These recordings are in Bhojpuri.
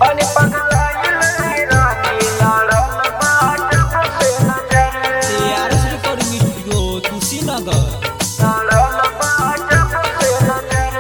बनी पगलाइल रानी लड़ल बा जब से नजर ARS Recording Studio, Kushinagar. लड़ल बा जब से नजर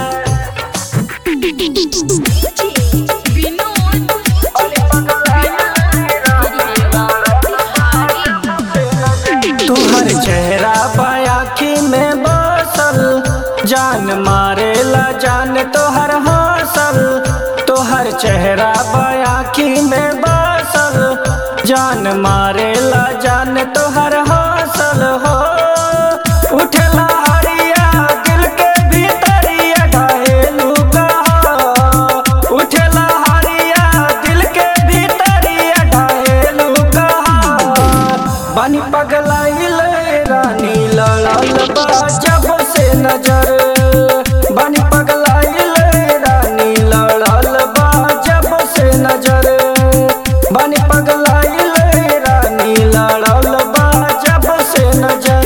विनोद बनी पगलाइल रानी लड़ल बा जब से नजर तुहर चेहरा आखी में बसल जान मारेला जान तोहर हौसल तोहर चेहरा आखी में बसल जान मारेला जान तोहर हौसल हो उठला हरिया दिल के भीतरिया घायलू कहा उठला हरिया दिल के भीतरिया घायलू कहा बनी पगलाइल रानी लड़ल बा जब से नजर बनी पगलाइल रानी लड़ल बा जब से नजर बनी पगलाइल रानी लड़ल बा जब से नजर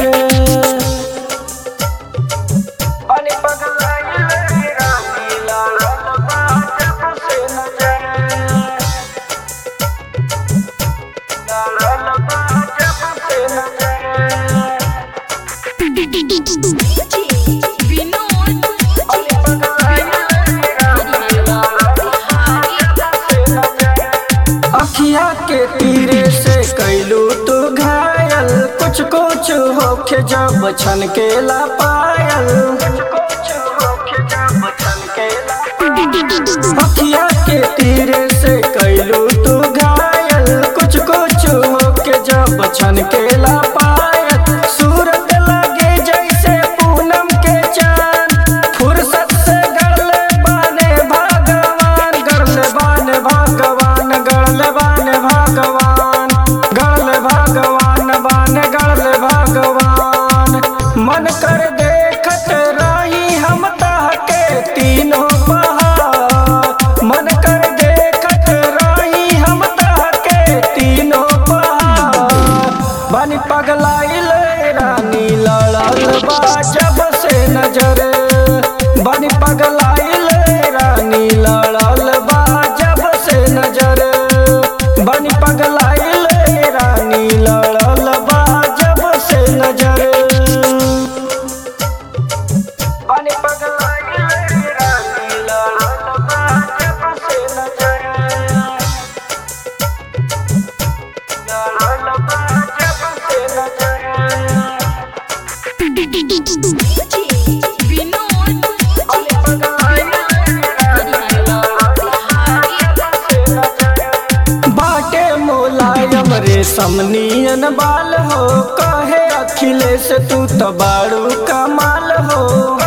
बनी पगलाइल रानी लड़ल बा जब से नजर लड़ल बा जब से नजर विनोद बनी पगलाइल रानी लड़ल बा जब से नजर अखिया के तीरे से कैलू तू घायल कुछ कुछ होके जब छन के ला पायल अखिया के तीरे से कैलू तू घायल कुछ कुछ होके जब छन के ला पायल सूरत लगे जैसे पूनम के चांद फुर्सत से गड़ले बाने भगवान गड़ले बाने भगवान गड़ले बाने भगवान गड़ले भगवान बाने गड़ले भगवान मन कर देखत रही हम ताके तीनों पहाड़ मन कर देखत रही हम ताके तीनों पहाड़ बनी पगलाइल रानी लड़ल बा जब से नजर बनी पगलाइल रानी लड़ल बा जब से नजर बनी पगलाइल रानी लड़ल बा जब से नजर बनी पगलाइल रानी लड़ल बा जब से नजर लड़ल बा जब से नजर विनोद बाटे मोलायम रे समनियन बाल हो कहे अखिलेश तू तो बारू कमाल हो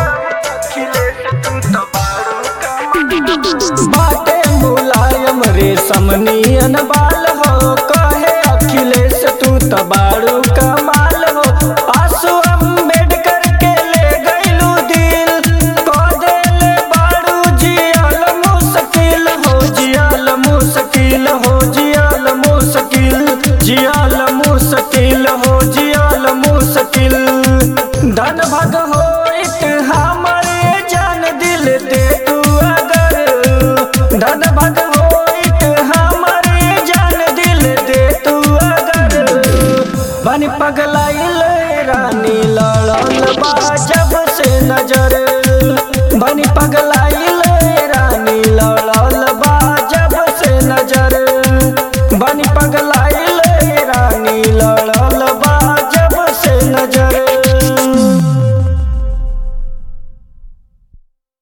बाटे मोलायम रे समनियन बाल हो कहे अखिलेश तू तो बारू कमाल हो आंसू अम्बेडकर के ले गइलू दिल कह देले बारू जियल मुश्किल हो जियल मुश्किल हो जियल मुश्किल जियल मुश्किल हो जियल मुश्किल धन भग हो हमरे जान दिल दे तू अगर धन भग हो हमरे जान दिल दे तू अगर बन पगलाइल रानी लड़ल बा जब से नजर